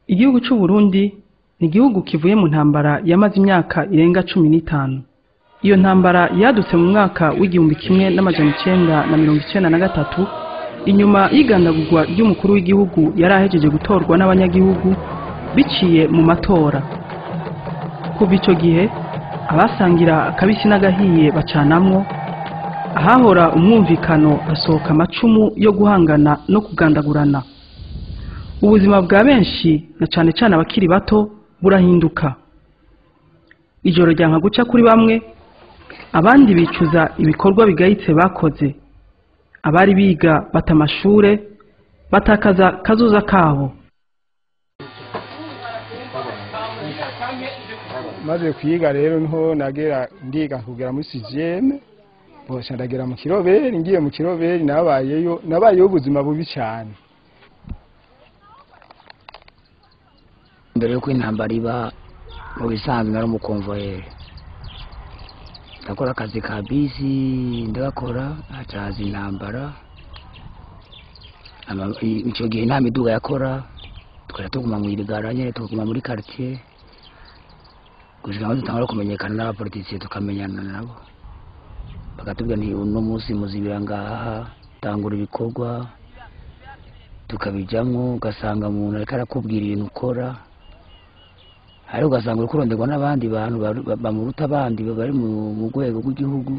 Igihugu c'u Burundi ni igihugu kivuye mu ntambara yamaze imyaka irenga cumi n'itanu. Iyo ntambara yadutse mu mwaka w'igihumbi kimwe n'amajana icenda na mirongo icenda na gatatu, inyuma y'igandagurwa ry'umukuru w'igihugu yari ahejeje gutorwa n'abanyagihugu biciye mu matora. Kuva ico gihe, abasangira akabisi n'agahiye bacanamwo, ahahora umwumvikano hasohoka amacumu yo guhangana no kugandagurana. Ubuzima bwa benshi na cane cane abakiri bato burahinduka. Ijoro ryanka guca kuri bamwe, abandi bicuza ibikorwa bigayitse bakoze. Abari biga bata amashure, batakaza kazoza kabo. maze kwiga rero niho nagera ndiga kugera muri sixième bosha ndagera mu kiroberi ngiye mu kiroberi nabayeyo nabayeyo ubuzima bubi cyane mbere yuko intambara iba mu bisanzwe nari umukomvoyeri ndakora akazi ka bisi ndagakora hacaza intambara Ama- i- ico gihe nta miduga yakora twari tuguma mu irigara nyene tuguma muri quartier gushika aho dutangura kumenyekana n'abapolitisiye tukamenyana nabo bakatubwira nti uno munsi muzibira ngaha tangura ibikorwa tukabijamwo ugasanga umuntu ariko arakubwira ibintu ukora ariko ugasanga uri kuronderwa n'abandi bantu baru- ba- bamuruta abandi bari mu mu rwego rw'igihugu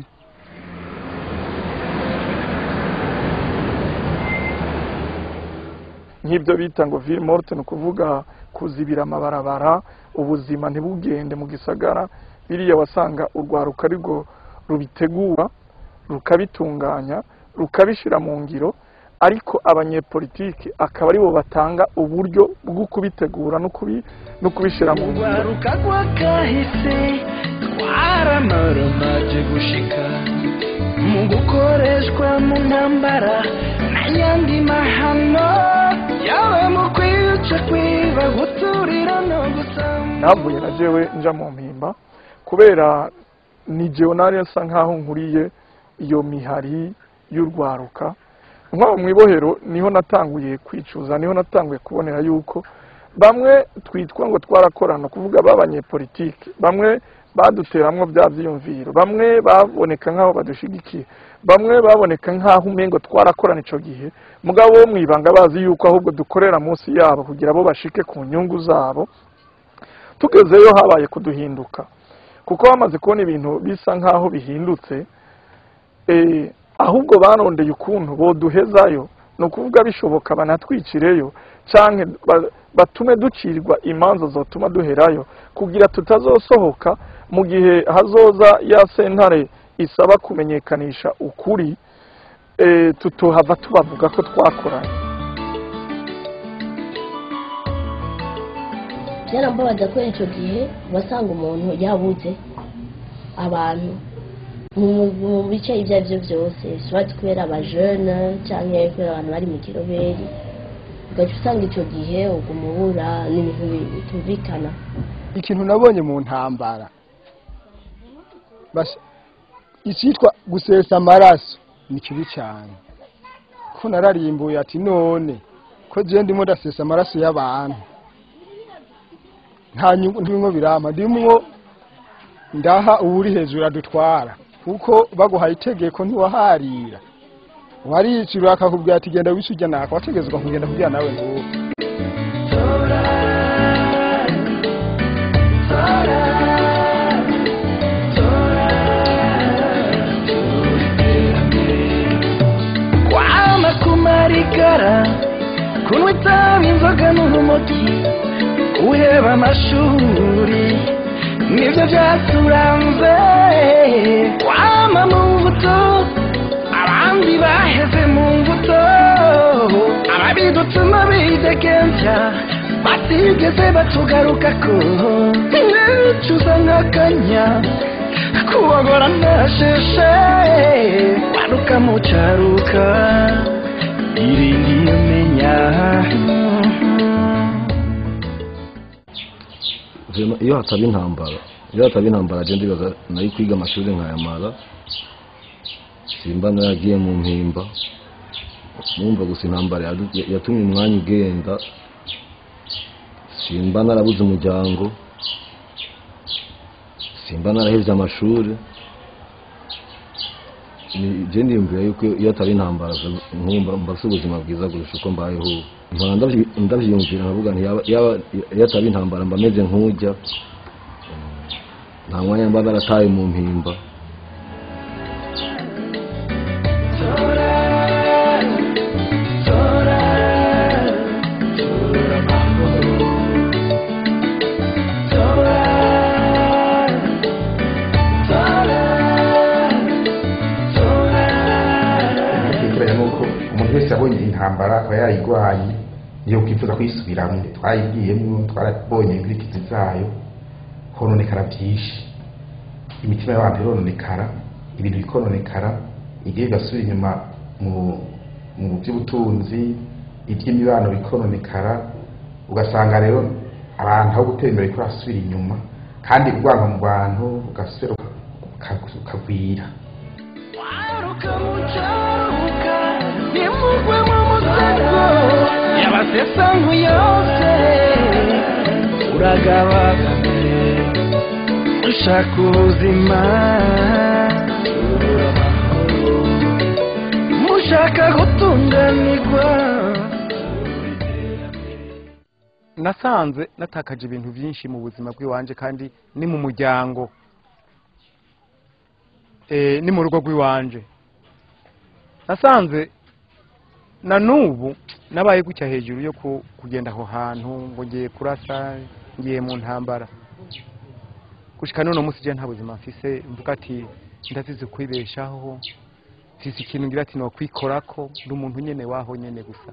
nk'ibyo bita ngo ville morte ni ukuvuga kuzibira amabarabara ubuzima ntibugende mu gisagara biriya wasanga urwaruka arirwo rubitegura rukabitunganya rukabishyira mu ngiro ariko abanyepolitiki akaba aribo batanga uburyo bwo kubitegura no kubi- no kubishyira mu ngiro urwaruka rw'akahise twaramaramaje gushika mu gukoreshwa mu ntambara n'ayandi mahano yawe mu kwica kwiba guturira no gusamba navuye na jewe nja mu mpimba kubera ni jewe nari nsa nkaho nkuriye iyo mihari y'urwaruka nk'aho mu ibohero niho natanguye kwicuza niho natanguye kubonera yuko bamwe twitwa ngo twarakorana kuvuga b'abanyepolitiki bamwe baduteramwo bya byiyumviro bamwe baboneka nk'aho badushigikiye bamwe baboneka nk'aho umengo twarakorana ico gihe mugabo wo mwibanga bazi yuko ahubwo dukorera munsi yabo kugira bo bashike ku nyungu zabo tugezeyo habaye kuduhinduka kuko bamaze kubona ibintu bisa nk'aho bihindutse eh, ahubwo barondeye ukuntu boduhezayo ni ukuvuga bishoboka banatwicireyo canke ba- batume ducirwa imanza zotuma duherayo kugira tutazosohoka mu gihe hazoza ya sentare isaba kumenyekanisha ukuri eh, tutohava tubavuga ko twakoranye byarambabaza ko icyo gihe wasanga umuntu yabuze abantu mu- mu bice ibyo ari byo byose swati kubera abajene cyangwa kubera abantu bari mu kiroberi ugaca usanga icyo gihe uguma ubura n'ibintu bi- bitumvikana ikintu nabonye mu ntambara Bas- icyitwa gusesa amaraso ni kibi cyane ko nararimbuye ati none ko je ndimo ndasesa amaraso y'abantu nta nyungu ndimwo birampa ndimwo ndaha uwuri hejuru adutwara kuko baguhaye itegeko ntiwaharira waricira akakubwira ati genda wisujya naka wategezwa kugenda kubwira nawe nguwo kwama kumarigara kunywa itabi inzoga n'urumogi guheba amashuri nibyo byaturanze kwama mu mbuto abandi baheze mu mbuto ababidutuma bidegembya batigeze batugarukako nicuza nk'akanya kubagora ntasheshe waruka mu cyaruka irindi umenya Vraiment, iyo hataba intambara iyo hataba intambara je ndibaza nari kwiga amashuri nkayamara simba naragiye mu mpimba numva gusa intambara yadu- yatumye umwanya ugenda simba narabuze umuryango simba narahevye amashuri Ni- je ndiyumvira yuko iyo atari intambara nkumva mba afise ubuzima bwiza kurusha uko mbayeho ubu mpora ndavyi- ndavyiyumvira nkavuga nti yaba- yaba- iyo atari intambara mba meze nk'urya nta mwanya mba narataye mu mpimba ntekeranya nuko umuntu wese yabonye intambara akaba yarayigwaye iyo kwifuza kuyisubiramwo twayigiyemwo twarabonye inkurikizi zayo hononekara byinshi imitima y'abantu irononekara ibintu bikononekara igihe bigasubira inyuma mu mu by'ubutunzi iby'imibano bikononekara ugasanga rero abantu aho gutera imbere ko basubira inyuma kandi urwango mu bantu ugasubira uka- ukagwira yabasesangu yose uragabagame ushaka ubuzima mushaka gutunganirwa nasanze natakaje ibintu byinshi mu buzima bw'iwanje kandi ni mu muryango eh, ni mu rugo rw'iwanje nasanze na n'ubu nabaye gutya hejuru yo ku- kugenda aho hantu ngo ngiye kurasa ngiye mu ntambara gushika none umunsi je nta buzima mfise mvuga ati ndazize kwibeshaho mfise ikintu ngira ati nokwikorako ndi umuntu nyene waho nyene gusa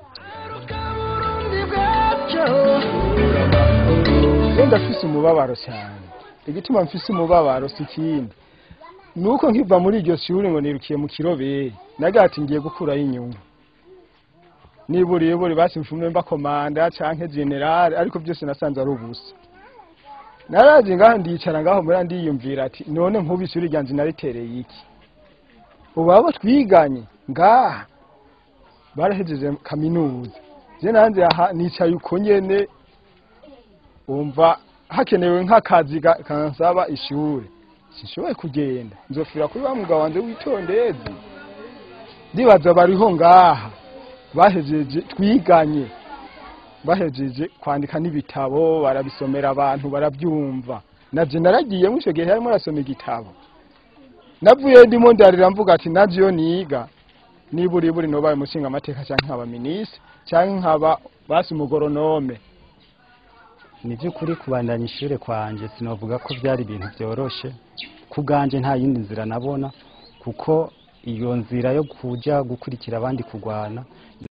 wenda mfise umubabaro cyane igituma mfise umubabaro si ikindi ni uko nkiva muri iryo shuri ngo nirukiye mu kiroberi nagati ngiye gukuraho inyungu niburiye buri basimfumwe mba komanda canke generale ariko byose nasanze ari ubusa naraje ngaho ndicara ngaho muri ndiyumvira ati none nk'ubu ishuri ryanje naritereye iki ubu abo twiganye ngaha barahejeje kaminuza je nanze aha nicaye uko nyene umva hakenewe nk'akazi ga- kansaba ishuri sinshoboye kugenda nzofira kuri wa mugabo wanje witondezi ndibaza bariho ngaha bahejeje twiganye bahejeje kwandika n'ibitabo barabisomera abantu barabyumva navyo naragiyemo ico gihe harimo arasoma igitabo navuye ndimo ndarira mvuga ati navyo iyo niga niburi buri nobaye umushinga amateka canke nkaba minisitiri canke nkaba basi umugoronome ni by'ukuri kubandanya ishuri kwanjye sinavuga ko byari ibintu byoroshe ku bwanjye nta yindi nzira nabona kuko iyo nzira yo kujya gukurikira abandi kurwana